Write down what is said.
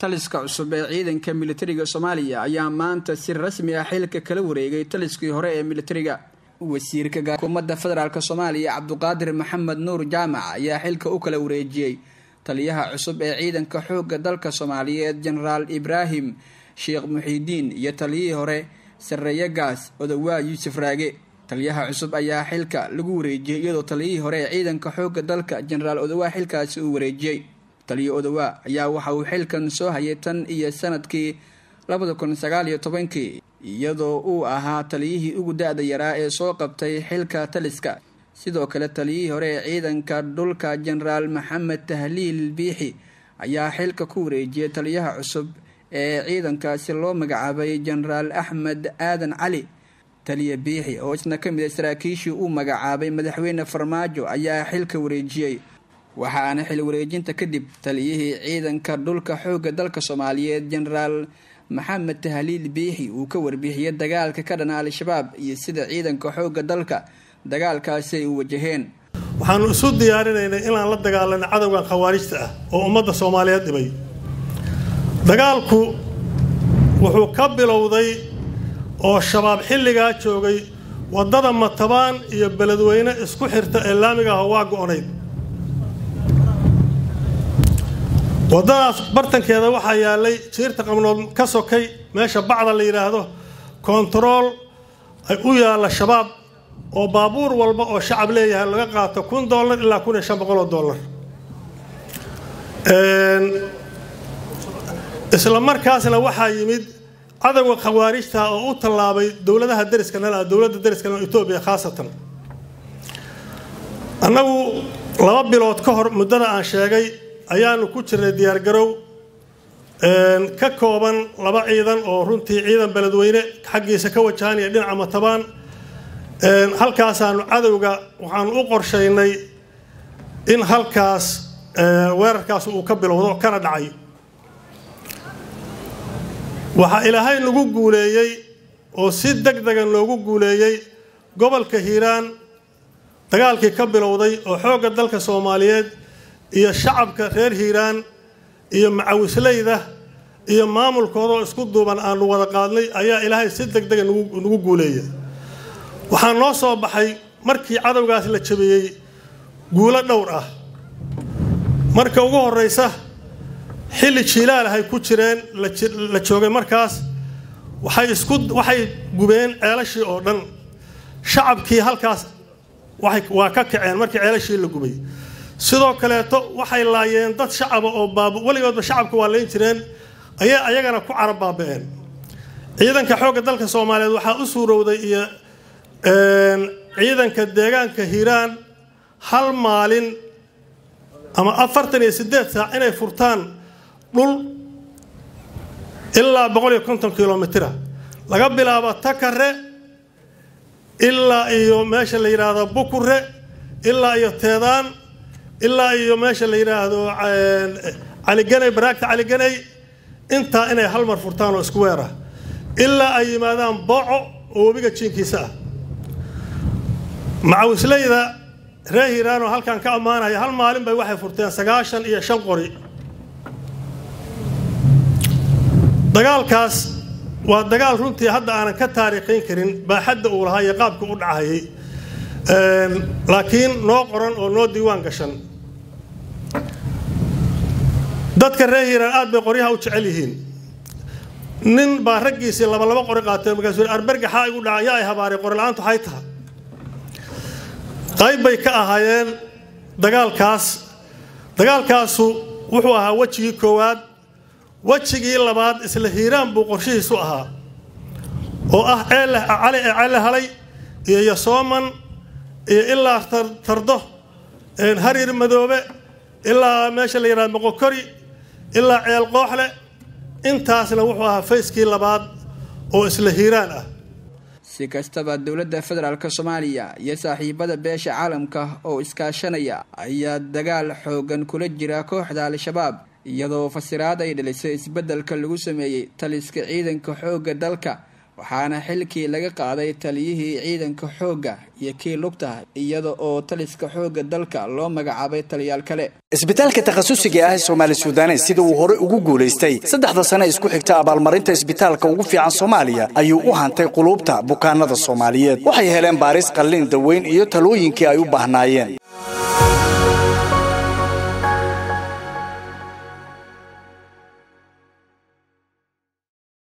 taliska cusub ee ciidanka militariga soomaaliya ayaa maanta si rasmi ah xilka kala wareegay taliskii hore ee militariga wasiirka xukuumadda federaalk soomaaliya cabduqaadir maxamed nuur jaamac ayaa xilka u kala wareejiyey taliyaha cusub ee ciidanka xoogga dalka soomaaliyeed jenaraal ibraahim sheekh muxiidiin iyo taliyihii hore sareeye gaas odowaa yuusuf raage taliyaha cusub ayaa xilka lagu wareejiyey iyadoo taliyihii hore ee ciidanka xoogga dalka jenaraal odowaa xilkaasi uu wareejiyey taliya odowaa ayaa waxa uu xilkan soo hayay tan iyo sanadkii labada kun sagaal iyo tobankii iyadoo uu ahaa taliyihii ugu da-da yaraa ee soo qabtay xilka taliska sidoo kale taliyihii hore ee ciidanka dhulka jenaraal maxamed tahliil biixi ayaa xilka ku wareejiyay taliyaha cusub ee ciidankaasi loo magacaabay jenaraal axmed aadan cali taliya biixi oo isna ka mid a saraakiishii uu magacaabay madaxweyne farmaajo ayaa xilka wareejiyey waxaana xil wareejinta kadib taliyihii ciidanka dhulka xoogga dalka soomaaliyeed jenaraal maxamed tahliil biixi uu ka warbixiyey dagaalka ka dhana al-shabaab iyo sida ciidanka xoogga dalka dagaalkaasi ay u wajaheen waxaanu isu diyaarinaynay inaan la dagaalano cadowgan khawaarijta ah oo ummadda soomaaliyeed dhibay dagaalku wuxuu ka bilowday oo shabaab xilligaa joogay waddada matabaan iyo beledweyne isku xirta ee laamiga ah waa go-nayd waddadaas bartankeeda waxaa yaallay jiirta qabnood ka sokay meesha bacda la yidhaahdo kontarool ay u yaalla shabaab oo baabuur walba oo shacab leeyahay laga qaato kun dollar ilaa kun iyo shan boqol oo dollar isla markaasna waxaa yimid cadowga khawaarijta oo u tallaabay dowladaha dariska nala dowladda dariska nal etoobiya khaasatan annagu laba bilood ka hor muddada aan sheegay ayaanu ku jirnay diyaargarow ka kooban laba ciidan oo runtii ciidan beledweyne xaggiisa ka wajahan iyo dhinaca matabaan halkaasaanu cadowga waxaanu u qorshaynay in halkaas weerarkaas uu ka bilowdo kana dhacay waxaa ilaahay nagu guuleeyey oo si deg dega noogu guuleeyey gobolka hiiraan dagaalkii ka bilowday oo xoogga dalka soomaaliyeed iyo shacabka reer hiiraan iyo macawisleyda iyo maamulkoodoo isku duuban aanu wada qaadnay ayaa ilaahay si deg dega nagu guuleeyay waxaa noo soo baxay markii cadowgaas la jabiyey guulo dhowr ah marka ugu horraysa xilli jiilaal ahay ku jireen la joogay markaas waxay isku waxay gubeen ceelashii oo dhan shacabkii halkaas waa ka kaceen markii ceelashii la gubay sidoo kaleeto waxay laayeen dad shacaba oo baab weligoodba shacabka waa layn jireen ayay ayagana ku carab baaba-een ciidanka xoogga dalka soomaaliyeed waxaa u suurowday iyo ciidanka deegaanka hiiraan hal maalin ama afartan iyo siddeed saac inay furtaan dhul ilaa boqol iyo konton kilomitira laga bilaabo takare ilaa iyo meesha la yidhaahdo bukure ilaa iyo teedaan ilaa iyo meesha la yidhaahdo caliganay baraagta caliganay intaa inay hal mar furtaan oo isku weerah ilaa ay yimaadaan booco oo webiga jiinkiisa ah macawisleyda reer hiiraan oo halkan ka ammaanaya hal maalin bay waxay furteen sagaashan iyo shan qori dagaalkaas waa dagaal runtii hadda aanan ka taariikhayn karin baaxadda uu lahaa iyo qaabka u dhacayay laakiin noo qoran oo noo diiwaan gashan dadka reer hiiraan aad bay qoryaha u jecel yihiin nin baa raggiisii laba laba qori qaatay markaasuu arbergaxaa igu dhaca yaa ay habaaray qori la-aantu waxay taha qayb bay ka ahaayeen dagaalkaas dagaalkaasu wuxuu ahaa wejigii koowaad wejigii labaad isla hiiraan buu qorshihiisu ahaa oo ah cali ee cele halay iyo yasooman iyo ilaa tardo hariir madoobe ilaa meesha la yidhahdo moqokori ilaa ceel qooxle intaasna wuxuu ahaa fayskii labaad oo isla hiiraan ah si kastaba dowladda federaalk soomaaliya iyo saaxiibada beesha caalamka oo iskaashanaya ayaa dagaal xoogan kula jira kooxda al-shabaab iyadoo fasiraad ay dhalisay isbeddelka lagu sameeyey taliska ciidanka xoogga dalka waxaana xilkii laga qaaday taliyihii ciidanka xoogga iyo kii lugta iyada oo taliska xoogga dalka loo magacaabay taliyaal kale isbitaalka takhasusiga ah ee soomaali suudanes sida uu hore ugu guulaystay saddexda sane isku xigta abaalmarinta isbitaalka ugu fiican soomaaliya ayuu u hantay quluubta bukaanada soomaaliyeed waxay heleen baaris qallin daweyn iyo talooyinkii ay u baahnaayeen